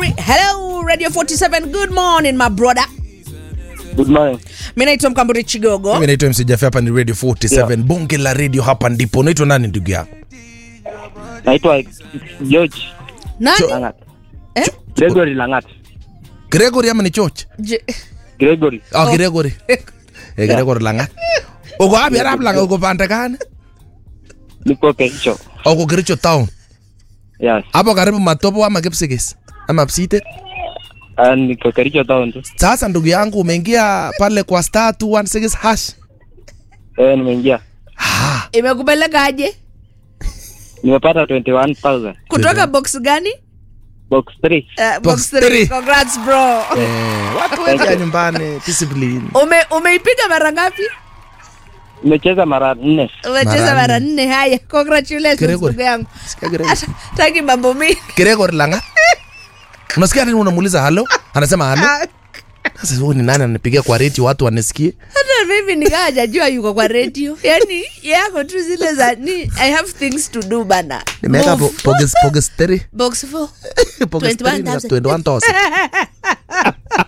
Re- Hello Radio 47. Good morning my brother. Good morning. Mimi naitwa Mkamburi Chigogo. mimi naitwa MC Jaffe, hapa ni radio 47 Yeah. bonge la radio hapa ndipo unaitwa nani ndugu yangu Naitwa George Nani? Langat. Eh? Gregory Langat. gregory ama ni choch Je- Gregory. oh, gregory eh, gregory langat uko wapi arap langa uko pande gani Niko Kericho. uko kericho town Yes. hapo karibu matopo ama kipsigis ama psite Uh, niko Kericho town tu. sasa ndugu yangu umeingia pale kwa star 216 hash Eh, nimeingia. ah, Imekupeleka aje? Nimepata 21,000. Kutoka box gani? Box 3. Uh, Box box 3. three. Congrats bro. eh, watu wengi ya nyumbani discipline Ume umeipiga mara ngapi? Nimecheza mara nne. Umecheza Mara mara nne. nne. Haya, congratulations Gregory. ndugu yangu. Sikia Gregory. Ata- Taki mambo mingi. gregory langat unasikia nini unamuuliza halo anasema halo sasa huyu ni nani ananipigia kwa reti watu wanisikie hata mimi nikaa hajajua yuko kwa radio yani yako tu zile za ni i have things to do bana nimeweka Move. po- poges poges 3 box 4 poges 3 21,000. 21000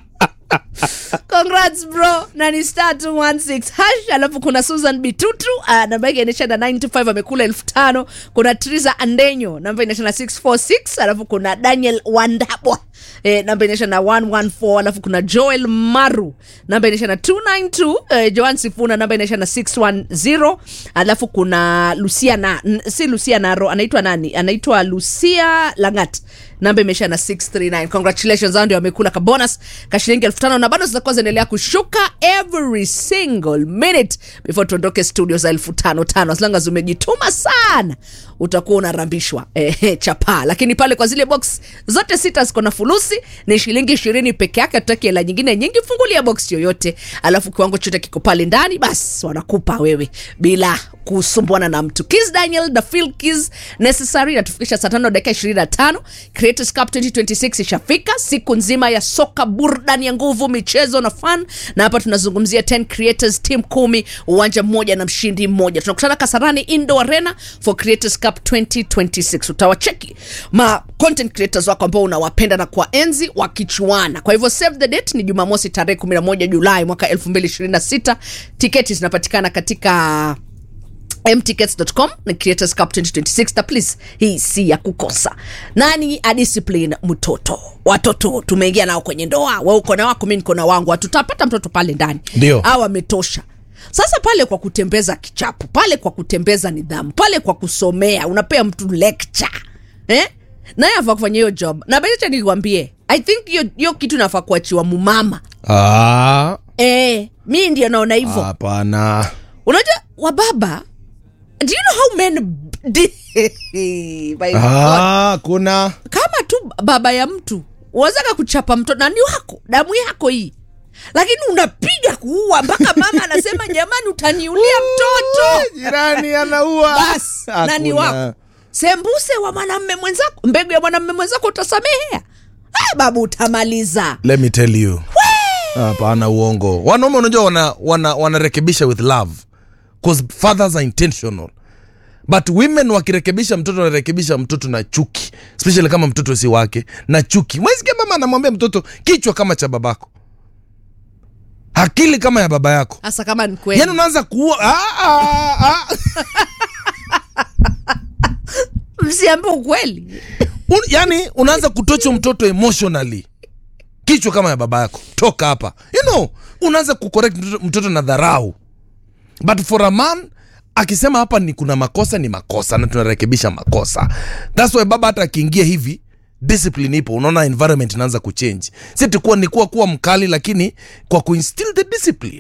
congrats bro na ni star 216 hash alafu kuna susan bitutu uh, namba yake inaisha na 95 amekula elfu tano kuna triza andenyo namba inaisha na 646 alafu kuna daniel wandabwa eh, namba inaisha na 114 alafu kuna joel maru namba inaisha na 292 eh, joan sifuna namba inaisha na 610 alafu kuna lucia na n- si lucia naro anaitwa nani anaitwa lucia langat namba imeisha na 639 congratulations hao ndio wamekula ka bonus ka shilingi elfu tano na bado zitakuwa zinaendelea kushuka every single minute before tuondoke studio za elfu tano tano as long as umejituma sana utakuwa unarambishwa eh, chapaa lakini pale kwa zile box zote sita ziko na fulusi ni shilingi ishirini peke yake tutaki hela nyingine nyingi fungulia box yoyote alafu kiwango chote kiko pale ndani basi wanakupa wewe bila kusumbuana na mtu kis daniel the fil kis necessary natufikisha saa tano dakika ishirini na tano creators cup 2026 ishafika siku nzima ya soka burudani ya nguvu michezo na fun na hapa tunazungumzia 10 creators team kumi uwanja mmoja na mshindi mmoja tunakutana kasarani indo arena for creators cup 2026 utawacheki ma content creators wako ambao unawapenda na kuwaenzi wakichuana kwa hivyo save the date ni jumamosi tarehe 11 julai mwaka 2026 tiketi zinapatikana katika mtickets.com na creators cup 2026 na please hii si ya kukosa nani adiscipline mtoto watoto tumeingia nao kwenye ndoa we uko na wako mi niko na wangu hatutapata mtoto pale ndani Ndio. au ametosha sasa pale kwa kutembeza kichapo pale kwa kutembeza nidhamu pale kwa kusomea unapea mtu lecture eh? naye afaa kufanya hiyo job na becha nikwambie i think hiyo hiyo kitu nafaa kuachiwa mumama Ah, eh, mi ndio naona hivyo hapana unajua wababa do you know how men d- My God. Ah, kuna kama tu baba ya mtu unawezaka kuchapa mtoto nani wako damu yako hii lakini unapiga kuua mpaka mama anasema jamani utaniulia mtoto jirani anaua bas nani wako sembuse wa mwanamme mwenzako mbegu ya mwanamme mwenzako utasamehea ah, babu utamaliza let me tell you hapana uongo wanaume unajua wana, wana, wanarekebisha with love cause fathers are intentional but women wakirekebisha mtoto wanarekebisha mtoto na chuki especially kama mtoto si wake na chuki mwesikia mama anamwambia mtoto kichwa kama cha babako akili kama ya baba yako hasa kama ni kweli yani unaanza kuua ah, ah, ah. msiambe ukweli Un, yani unaanza kutocha mtoto emotionally kichwa kama ya baba yako toka hapa you know unaanza kucorrect mtoto, mtoto na dharau but for a man akisema hapa ni kuna makosa ni makosa na tunarekebisha makosa thats why baba hata akiingia hivi discipline ipo unaona environment inaanza kuchange si tukuwa ni kuwa kuwa mkali lakini kwa kuinstill the discipline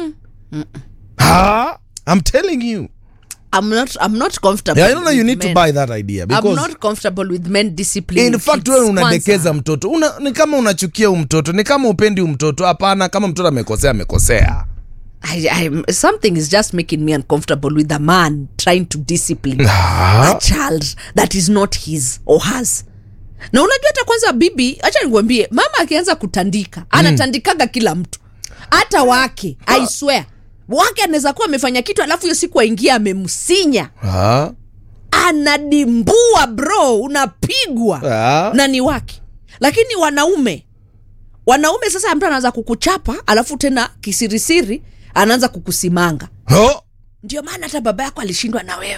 ha i'm telling you I'm not, I'm not comfortable yeah, I don't know you with need to men. buy that idea I'm because not comfortable with men discipline in fact wewe unadekeza mtoto una, ni kama unachukia huu mtoto ni kama upendi huu mtoto hapana kama mtoto amekosea amekosea I, I, something is just making me uncomfortable with a man trying to discipline a child that is not his or hers na unajua hata kwanza bibi hacha nikuambie mama akianza kutandika anatandikaga kila mtu hata wake i swear wake anaweza kuwa amefanya kitu alafu hiyo siku aingia amemsinya Ah, anadimbua bro unapigwa ah. na ni wake lakini wanaume wanaume sasa mtu anaanza kukuchapa alafu tena kisirisiri anaanza kukusimanga oh. ndio maana hata baba yako alishindwa na wewe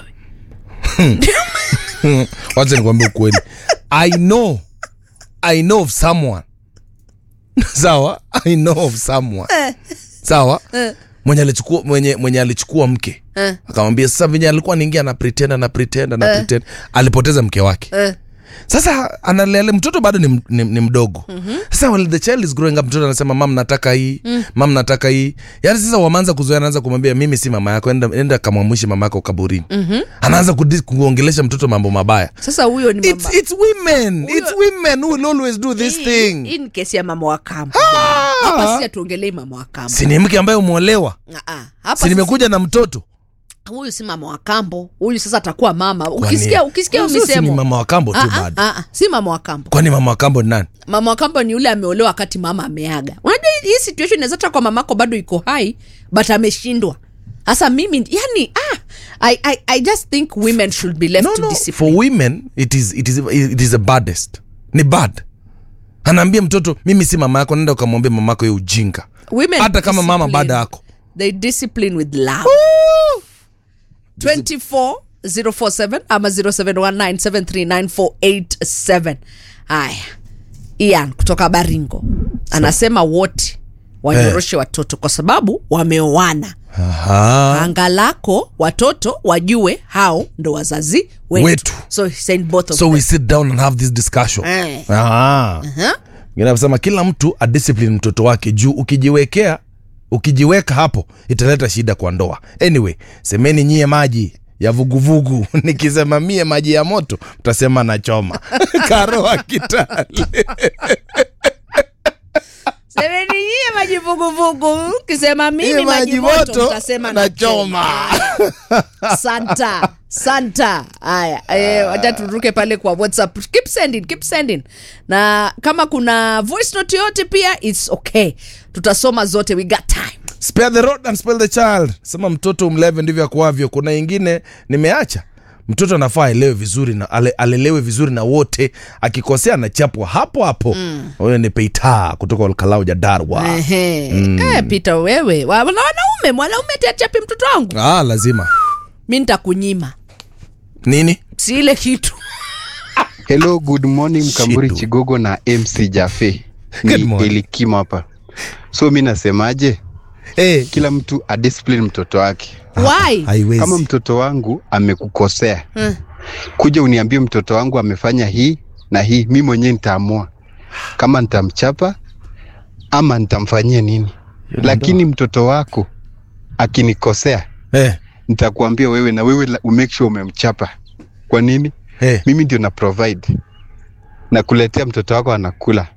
wacha nikwambia ukweli i know i know of someone sawa i know of someone sawa Eh. mwenye alichukua mwenye, mwenye alichukua mke Eh. akamwambia sasa venye alikuwa niingia na pretend na pretend na pretend alipoteza mke wake eh. sasa analele mtoto bado ni, m- ni, ni mdogo mm-hmm. sasa while the child is growing up mtoto anasema mam nataka hii mm. mam nataka hii yaani sasa wameanza kuzoea anaanza kumwambia mimi si mama yako enda, enda kamwamwishi mama yako kaburini mm-hmm. anaanza kudi- kuongelesha mtoto mambo mabaya sasa huyo ni it's, mama it's women Huyo- it's women who will always do this Hii- thing hii ni kesi ya mama wa kambo hapa si atuongelei mama wa kambo si ni mke ambaye umeolewa Ah, ah. hapa si sasa- nimekuja na mtoto huyu si mama wa kambo huyu sasa atakuwa mama Kwani- ukisikia ukisikia Sasa si ni misemo mama wa kambo tu Ah, ah, bado ah, ah, si mama wa kambo kwani mama wa kambo ni nani mama wa kambo ni yule ameolewa wakati mama ameaga unajua hii- hii situation inaweza hata kwa mamako bado iko hai but ameshindwa sasa mimi yani ah, I, I, i just think women should be left no, to no. discipline for women it is, it is, it is the baddest ni bad anaambia mtoto mimi si mama yako nenda ukamwambia mama yako ye ujinga Women hata kama mama discipline. bada yako they discipline with love 24047 ama 0719739487 haya ian kutoka baringo anasema wote wanyoroshe watoto kwa sababu wameoana Aha. anga lako watoto wajue hao ndo wazazi wetu, Wetu. so he said both of so them. we sit down and have this discussion Eh. Aha. Huh? Ngine anasema kila mtu adiscipline mtoto wake juu ukijiwekea ukijiweka hapo italeta shida kwa ndoa anyway semeni nyie maji ya vuguvugu nikisema mie maji ya moto mtasema nachoma karoa kitale semeni nyie majivuguvugu kisema mimi Iye maji moto mtasema nachoma santa santa haya eh, wacha turuke pale kwa whatsapp keep sending keep sending na kama kuna voice note yote pia its okay tutasoma zote we got time spare the rod and spare the child sema mtoto umleve ndivyo akuavyo kuna ingine nimeacha mtoto anafaa aelewe vizuri na ale, alelewe vizuri na wote akikosea anachapwa hapo hapo huyo ni peita kutoka olkalau jadarwa Ehe. eh, peter wewe Wa- na wanaume mwanaume tiachapi mtoto wangu ah, lazima mi nitakunyima nini si ile kitu Hello, good morning Mkamburi Shido. Chigogo na MC Jafe. Good Ni morning. Elikimo hapa. So mi nasemaje, hey, kila mtu adiscipline mtoto wake. why haiwezi Kama mtoto wangu amekukosea, Eh. kuja uniambie mtoto wangu amefanya hii na hii, mi mwenyewe nitaamua kama nitamchapa ama nitamfanyia nini. Lakini mtoto wako akinikosea, hey, nitakuambia wewe na wewe la- umake sure umemchapa. Kwa nini? hey. mimi ndio na provide na kuletea mtoto wako anakula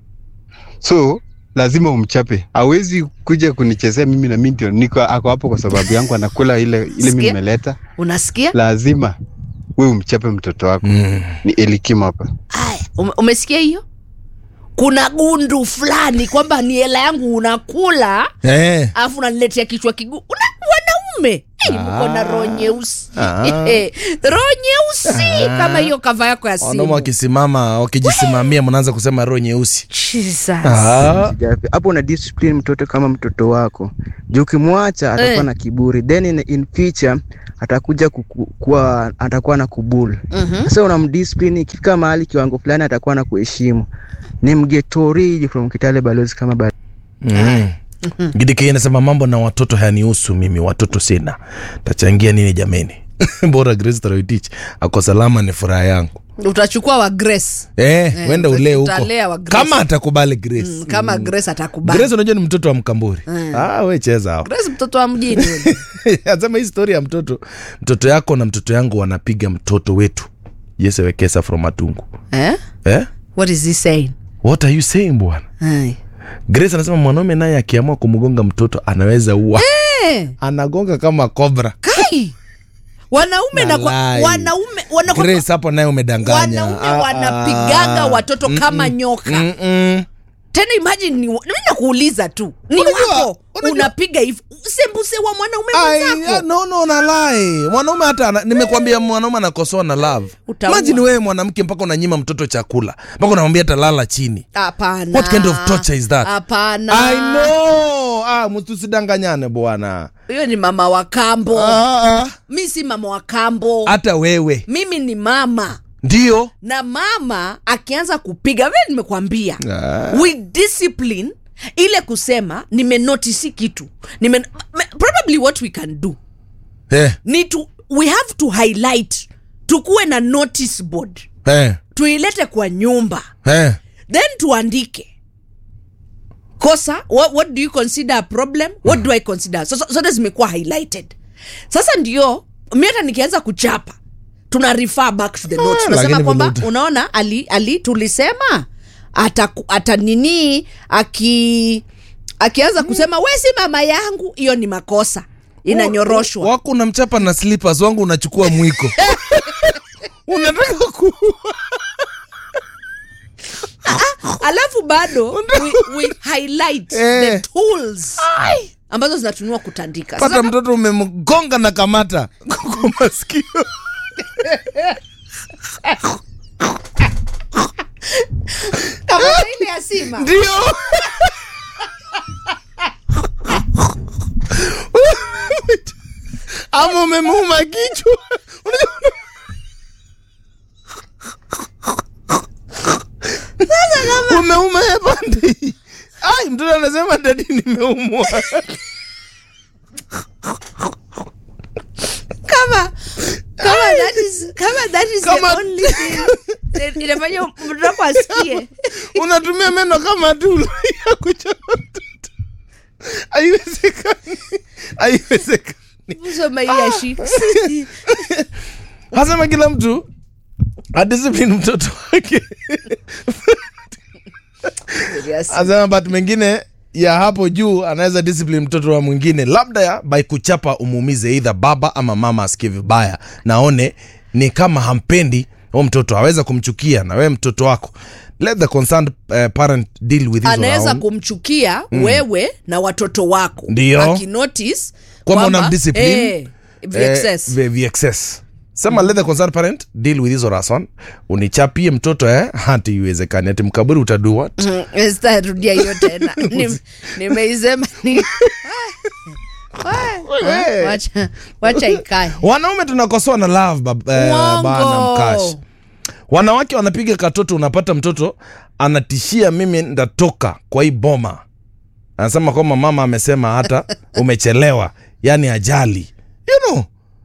so lazima umchape hawezi kuja kunichezea mimi na mimi ndio niko ako hapo kwa sababu yangu anakula ile ile mimi Sikia. nimeleta unasikia lazima we umchape mtoto wako Mm. ni elikima hapa Aya, ume- umesikia hiyo kuna gundu fulani kwamba ni hela yangu unakula Hey. alafu unaniletea kichwa kiguu una wanaume Hey, mko na roho nyeusi Ah. roho nyeusi Ah. kama hiyo kava yako ya wanaume simu wakisimama wakijisimamia mnaanza kusema roho nyeusi Jesus. ah. Sijafi. hapo una discipline mtoto kama mtoto wako juu ukimwacha atakuwa Eh. na kiburi then in, in future atakuja kuku, kuwa atakuwa na kubul Mhm. sasa unamdiscipline ikifika mahali kiwango fulani atakuwa na kuheshimu ni mgetoriji from kitale balozi kama ba mm. gidike inasema mambo na watoto hayanihusu mimi watoto sina tachangia nini jameni bora grace Toroitich ako salama ni furaha yangu utachukua wa grace eh, Eh, wenda ulee huko utalea wa Grace. kama atakubali grace mm, kama grace atakubali grace unajua ni mtoto wa mkamburi Mm. ah, we cheza hapo grace mtoto wa mjini yule. asema hii story ya mtoto mtoto yako na mtoto yangu wanapiga mtoto wetu yese wekesa from matungu eh? eh? what is he saying what are you saying bwana Ai. grace anasema mwanaume naye akiamua kumgonga mtoto anaweza ua Eh, anagonga kama kobra kai wanaume na kwa, Walai. wanaume wanakuwa- grace hapo naye umedanganya wanaume Ah, wanapiganga ah. watoto kama nyoka Mm-mm. tena imagine ni mi nakuuliza tu ni Unajua- wako unajua- unapiga hivi sembuse wa mwanaume Ai, mwenzako no no nalai mwanaume hata ana- nimekwambia mwanaume anakosoa na love Utaua. imagine wewe mwanamke mpaka unanyima mtoto chakula mpaka unamwambia atalala chini hapana What kind of torture is that? hapana I know. Ah, mtusidanganyane bwana huyo ni mama wa kambo Ah, ah. mi si mama wa kambo hata wewe mimi ni mama ndio na mama akianza kupiga vile nimekwambia Ah. with discipline ile kusema nimenotisi kitu nime, m- probably what we can do eh, ni to, we have to highlight tukuwe na notice board eh, tuilete kwa nyumba eh. then tuandike kosa what, what do you consider a problem what do i consider so, so, zote zimekuwa highlighted sasa ndio mi hata nikianza kuchapa tuna refer back to the notes tunasema lakini kwamba vile uta- unaona ali, ali tulisema ata, ata nini aki akianza kusema we si mama yangu hiyo ni makosa inanyoroshwa wako unamchapa na slippers wangu unachukua mwiko unataka ku alafu bado we, we highlight the Eh. tools ambazo zinatumiwa kutandika pata Sasa mtoto umemgonga na kamata kwa masikio kamata ile ya sima ndio ama umemuuma kichwa umeuma ya pande hii. ai mtoto anasema dadi nimeumwa kama kama that is kama that is Kama- the only thing that inafanya mtoto wako asikie unatumia meno kama tulo ya kuchapa mtoto haiwezekani haiwezekani soma hii ya shi hasema kila mtu adiscipline mtoto wake asema but mengine ya hapo juu anaweza discipline mtoto wa mwingine labda ya by kuchapa umuumize either baba ama mama asikie vibaya naone ni kama hampendi huo mtoto aweza kumchukia na wewe mtoto wako let the concerned uh, parent deal with his anaweza own. kumchukia wewe na watoto wako Ndio. akinotice Kwamba kwamba, unamdiscipline, eh, VXS. Eh, vi- VXS. sema let the concerned parent deal with hizo rason unichapie mtoto eh hati iwezekani ati mkaburi utadua Mm, sitarudia hiyo tena Nim- nimeisema ni Wewe. wacha wacha ikae wanaume tunakosoa na love bab, eh, Uongo. bana mkash wanawake wanapiga katoto unapata mtoto anatishia mimi ndatoka kwa hii boma anasema kwamba mama amesema hata umechelewa yani ajali you know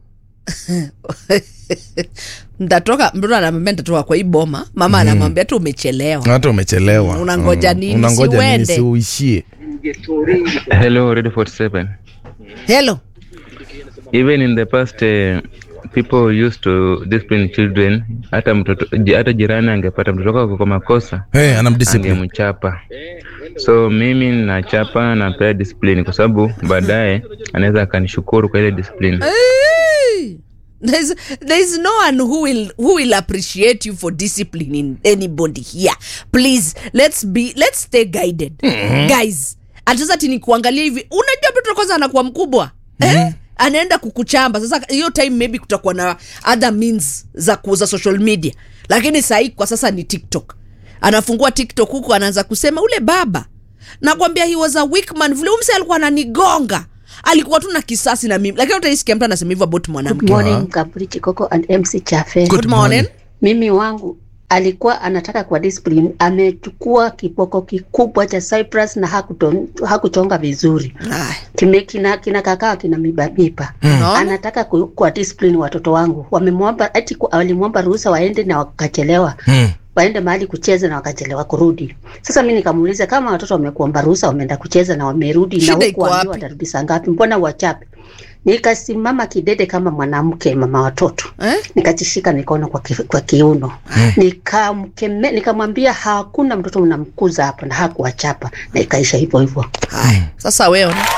ntatoka mtoto anamwambia ntatoka kwa hii boma mama anamwambia tu umechelewa hata umechelewa Unangoja nini, unangoja nini si si uishie Hello, Radio 47. helo Even in the past, uh, people used to discipline children. Hata mtoto, ji- hata jirani angepata mtoto wako kwa makosa hey, anamdiscipline angemchapa. So mimi nachapa napea discipline kwa sababu baadaye anaweza akanishukuru kwa ile discipline. Hey! There's, there's no one who will who will appreciate you for disciplining anybody here please let's be let's stay guided guys atazati ni kuangalia hivi unajua mtoto kwanza anakuwa mkubwa eh? anaenda kukuchamba sasa hiyo time maybe kutakuwa na other means za kuuza social media lakini sahii kwa sasa ni tiktok anafungua tiktok huku anaanza kusema ule baba nakwambia he was a weak man vile umse alikuwa ananigonga alikuwa tu na kisasi na mimi lakini utaisikia mtu anasema hivyo about Good mwanamke morning Kaburi Chikoko and MC Chafe. Good morning. Mimi wangu alikuwa anataka kwa discipline, amechukua kiboko kikubwa cha Cyprus na hakuton, hakuchonga vizuri Ay, kime kina, kina kakaa kina mibabipa Unaona? anataka ku, kwa discipline watoto wangu wamemwomba ati ku- walimwomba ruhusa waende na wakachelewa hmm. waende mahali kucheza na wakachelewa kurudi. Sasa mi nikamuuliza kama watoto wamekuomba ruhusa wameenda kucheza na wamerudi Shida na iko huku waambiwa wapi? watarudi saa ngapi, mbona wachape? Nikasimama kidede kama mwanamke, mama watoto eh? nikajishika mikono kwa, ki, kwa kiuno nikamkeme nikamwambia hakuna mtoto unamkuza hapa, na hakuwachapa na ikaisha hivyo hivyo. Haya, sasa wewe ona.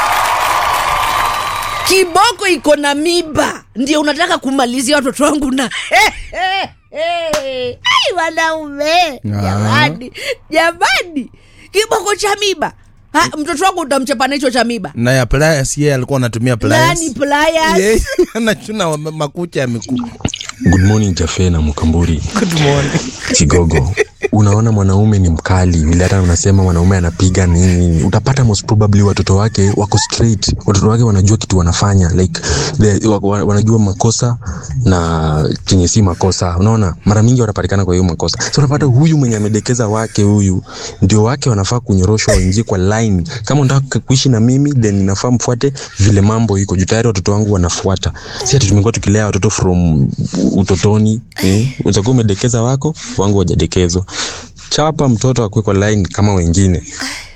kiboko iko na miba ndio unataka kumalizia watoto wangu na ai wanaume jamani jamani kiboko cha miba Ha, mtoto wako utamchapa na hicho cha miba na ya pliers yeye alikuwa anatumia pliers nani pliers Yeye anachuna wa- makucha ya miguu Good morning Jafe na Mukamburi good morning Kigogo. Unaona mwanaume ni mkali vile, hata unasema mwanaume anapiga nini, utapata most probably watoto wake wako straight, watoto wake wanajua kitu wanafanya like the, wa, wa, wanajua makosa na chenye si makosa. Unaona, mara mingi wanapatikana kwa hiyo makosa, so unapata huyu mwenye amedekeza wake, huyu ndio wake wanafaa kunyoroshwa, waingie kwa line. Kama unataka kuishi na mimi, then inafaa mfuate vile mambo iko juu. Tayari watoto wangu wanafuata, si ati tumekuwa tukilea watoto from utotoni eh? Utakuwa umedekeza wako, wangu wajadekezwa. Chapa mtoto akue kwa line kama wengine.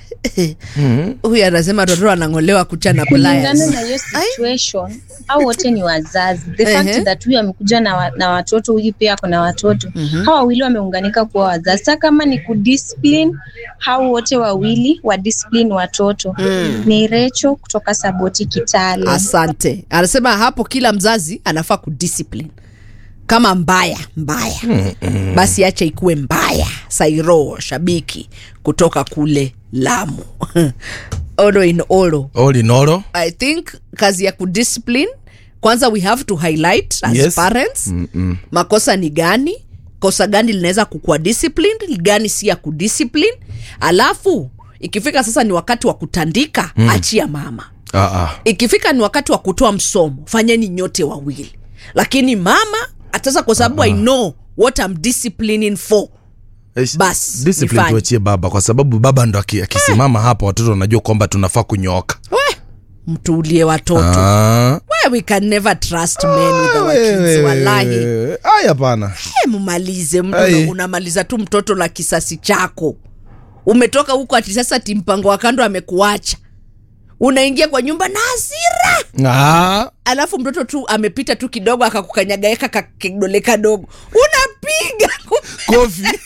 huyu anasema watoto wanang'olewa kucha na kulingana pliers na hiyo situation au wote ni wazazi the Ehe. fact that huyu amekuja na, wa, na watoto huyu pia ako na watoto hawa wawili wameunganika kuwa wazazi sa kama ni kudiscipline hao wote wawili wa discipline watoto ni recho kutoka saboti kitale asante anasema hapo kila mzazi anafaa kudiscipline kama mbaya mbaya basi acha ikuwe mbaya sairo shabiki kutoka kule lamu olo in olo all in all i think kazi ya kudiscipline kwanza we have to highlight as Yes. parents Mm-mm. makosa ni gani kosa gani linaweza kukua disciplined gani si ya kudiscipline alafu ikifika sasa ni wakati wa kutandika mm. achia mama ah, ah. ikifika ni wakati wa kutoa msomo fanyeni nyote wawili lakini mama atasa kwa sababu i know what I'm disciplining for Eh, Bas, discipline nifanye. tuachie baba kwa sababu baba ndo aki- akisimama hapa watoto wanajua kwamba tunafaa kunyooka we mtuulie watoto Ah. we we can never trust men with our kids wallahi Wewe, haya pana Eh, mumalize mtu Ai. una- unamaliza tu mtoto la kisasi chako umetoka huko ati sasa ti mpango wa kando amekuacha unaingia kwa nyumba na hasira ah. alafu mtoto tu amepita tu kidogo akakukanyagaeka kakidole kadogo unapiga kofi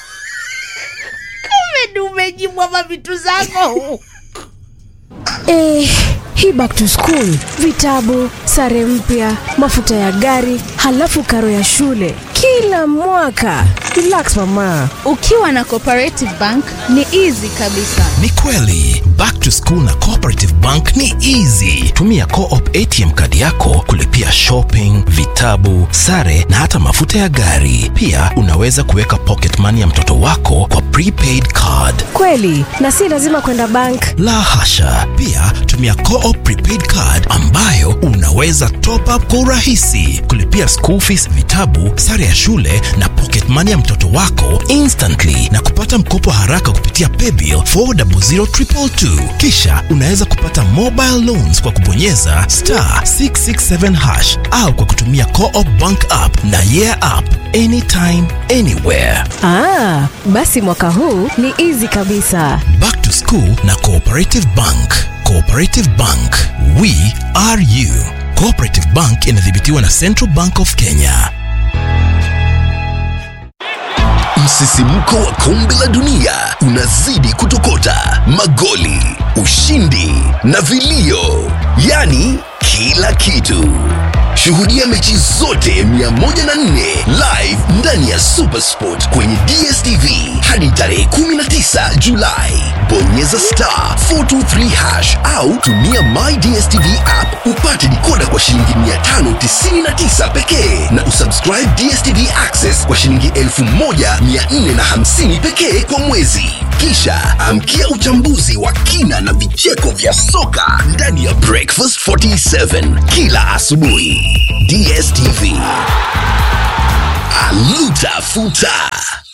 kumbe umejimwa mavitu zako Eh, hii back to school, vitabu, sare mpya, mafuta ya gari, halafu karo ya shule kila mwaka. Relax mama. ukiwa na cooperative bank ni easy kabisa ni kweli back to school na cooperative bank ni easy tumia coop atm kadi yako kulipia shopping vitabu sare na hata mafuta ya gari pia unaweza kuweka pocket money ya mtoto wako kwa prepaid card Kweli, na si lazima kwenda bank. la hasha pia tumia coop prepaid card ambayo unaweza top up kwa urahisi kulipia school fees vitabu sare ya shule na pocket money ya mtoto wako instantly na kupata mkopo haraka kupitia paybill 400222 kisha unaweza kupata mobile loans kwa kubonyeza star 667 hash au kwa kutumia coop bank app na yeah app anytime anywhere Ah, basi mwaka huu ni easy kabisa. Back to School na Cooperative Bank. Cooperative Bank, we are you. Cooperative Bank inadhibitiwa na Central Bank of Kenya. Msisimko wa kombe la dunia unazidi kutokota, magoli, ushindi na vilio, yaani kila kitu. Shuhudia mechi zote 104 live ndani ya Supersport kwenye DSTV hadi tarehe 19 Julai. Bonyeza star 423 hash au tumia My DSTV app upate dikoda kwa shilingi 599 pekee na usubscribe DSTV Access kwa shilingi 1450 pekee kwa mwezi. Kisha amkia uchambuzi wa kina na vicheko vya soka ndani ya Breakfast 47 kila asubuhi. DSTV. Aluta futa.